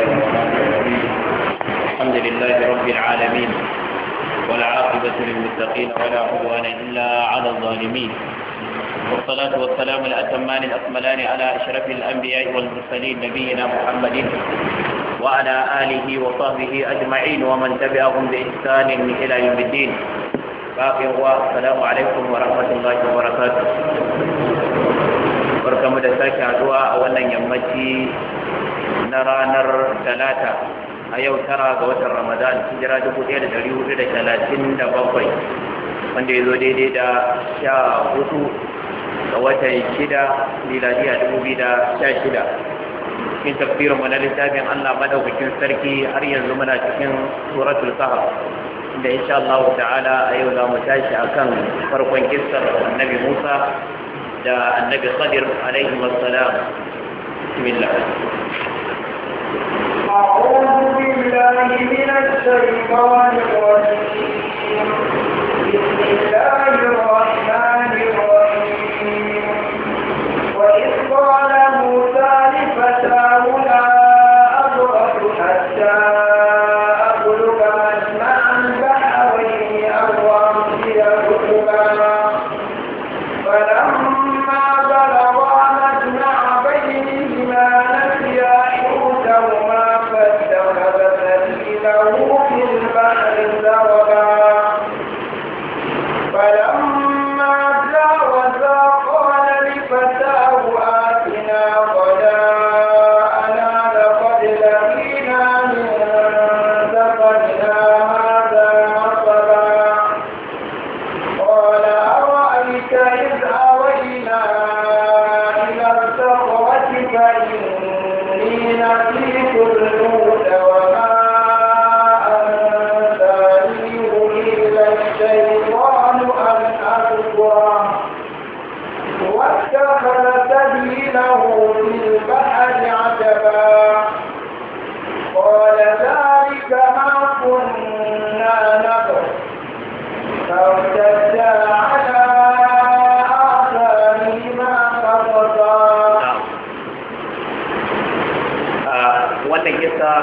الرحمن الرحيم الحمد لله رب العالمين ولا عاقبة للمتقين ولا عدوان إلا على الظالمين والصلاة والسلام الأتمان الأكملان على أشرف الأنبياء والمرسلين نبينا محمد وعلى آله وصحبه أجمعين ومن تبعهم بإحسان إلى يوم الدين باقي هو السلام عليكم ورحمة الله وبركاته barkamu da sake haduwa a wannan yammaci na ranar talata a yau tara ga watan ramadan hijira dubu ɗaya da ɗari hudu da talatin da bakwai wanda ya zo daidai da sha hudu ga watan shida miladiya dubu biyu da sha shida cikin tafsirin mu na littafin allah madaukakin sarki har yanzu muna cikin suratul kahf inda insha Allah ta'ala a yau za mu tashi akan farkon kissar annabi Musa da annabi Khadir alaihi wassalam bismillah أعوذ بالله من الشيطان الرجيم بسم الله الرحمن الرحيم وإذ قال موسى لفتاه لا أبرح حتى أبلغ مجمع البحرين أو أمضي حقبا فلما بلغا مجمع بينهما نسيا حوتهما فاتخذ سبيله في البحر سربا فلما جاوزا قال لفتاه آتنا غداءنا لقد لقينا من سفرنا هذا نصبا قال أرأيت إذ أوينا إلى الصخرة فإني نسيت الحوت وما أنسانيه إلا الشيطان أن أذكره واتخذ سبيله في البحر عجبا قال ذلك ما كنا نبغي فارتدا على آثارهما قصصا wannan kisa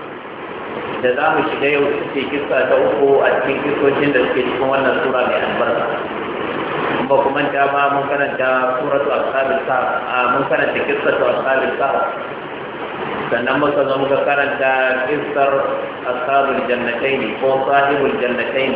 da za mu shiga yau ce kisa ta uku a cikin kisoshin da suke cikin wannan sura mai albarka ba kuma ta ma mun karanta suratu ashabil kahf a mun karanta kissatu ashabil kahf sannan muka zo muka karanta kissar ashabul jannataini ko sahibul jannataini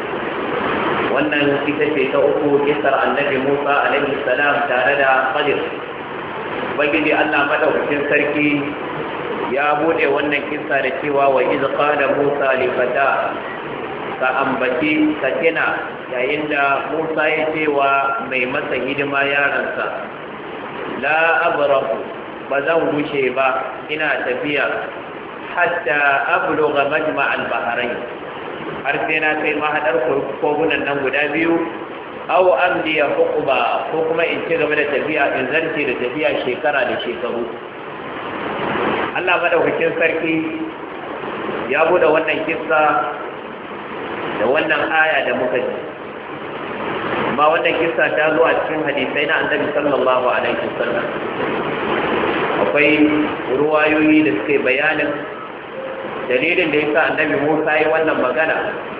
wannan ita ce ta uku kissar annabi Musa alaihi salam tare da Khadir ubangiji Allah madaukakin sarki ya bude wannan kissa da cewa wa iz qala Musa li fata ka ambaci ka tina yayin da Musa ya ce wa mai masa hidima yaransa la abrahu ba zan gushe ba ina tafiya hatta abluga majma' al-bahrain har sai na kai mahadar kogunan nan guda biyu aw amdiya hukuba ko kuma in ci gaba da tafiya in zance da tafiya shekara da shekaru Allah madaukakin sarki ya bude wannan kissa da wannan aya da muka ji amma wannan kissa ta zo a cikin hadisai na annabi sallallahu alaihi wasallam akwai ruwayoyi da suke bayanin dalilin da yasa annabi Musa yi wannan magana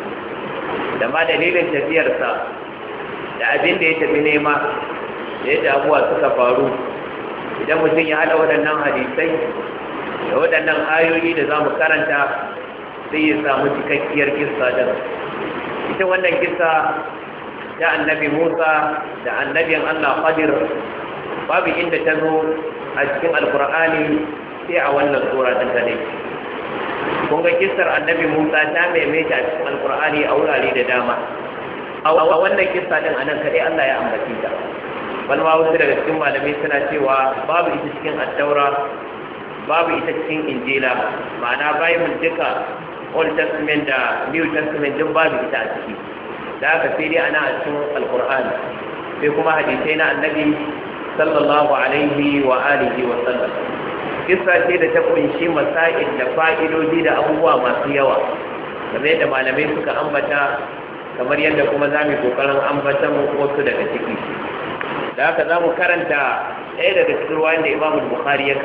da ma dalilin tafiyarsa da abin da ya tafi nema da yadda abuwa suka faru idan mutum ya haɗa waɗannan hadisai da waɗannan ayoyi da za mu karanta sai ya samu cikakkiyar kissa da ita wannan kissa ta annabi musa da annabin allah qadir babu inda ta zo a cikin alkur'ani sai a wannan sura ɗin ta ne kun ga kissar annabi musa ta maimaita a cikin alkur'ani a wurare da dama a wannan kissa din anan kadai Allah ya ambace ta bal ma wasu daga cikin malamai suna cewa babu ita cikin attaura babu ita cikin injila ma'ana bible duka old testament da new testament duk babu ita a ciki da haka sai dai ana a cikin alqur'ani sai kuma hadisai na annabi sallallahu alaihi wa alihi wa sallam kissa ce da ta kunshi masail da fa'idoji da abubuwa masu yawa kamar yadda malamai suka ambata kamar yadda kuma za mu kokarin ambatan wasu daga ciki da haka za mu karanta ɗaya daga cikin ruwan da imamu bukhari ya